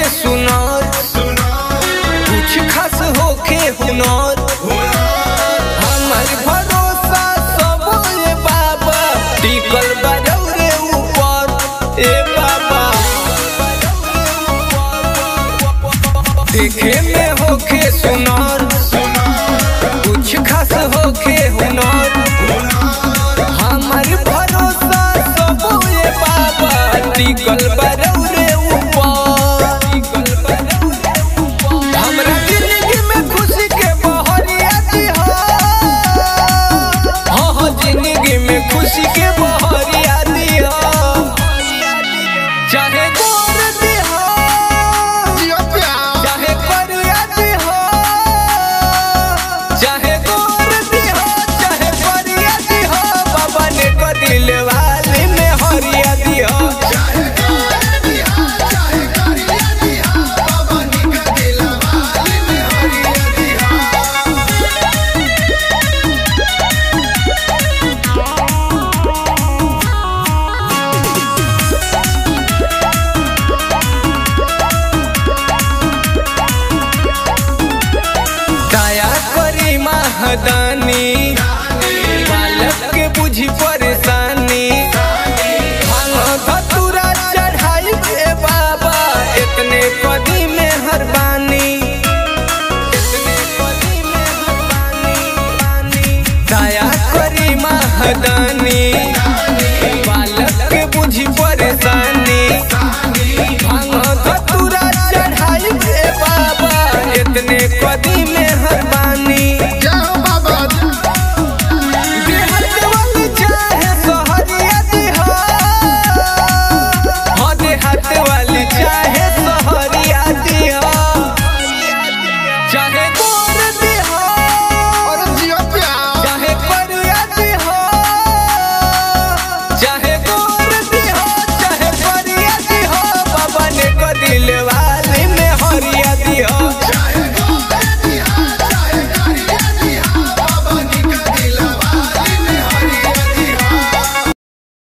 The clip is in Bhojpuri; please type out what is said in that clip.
सुनार कुछ खास होके हुनर हमर भरोसा सब ए बाबा टिकल बरौरे ऊपर ए बाबा देखे में होके सुनार कुछ खास होके हुनर हमर भरोसा सब ए बाबा टिकल बरौरे ऊपर हमरा जिंदगी में खुशी के बहरिया दिहा हाँ हाँ जिंदगी में खुशी के बहरिया दिहा चाहे गोर दिहा चाहे करिया दिहा चाहे गोर दिहा चाहे करिया दिहा बाबा ने कदिल वाली में हरिया दिहा दया करी महदानी बालक के बुझी परेशानी भांग धतूरा चढ़ाई बे बाबा इतने कदी में हर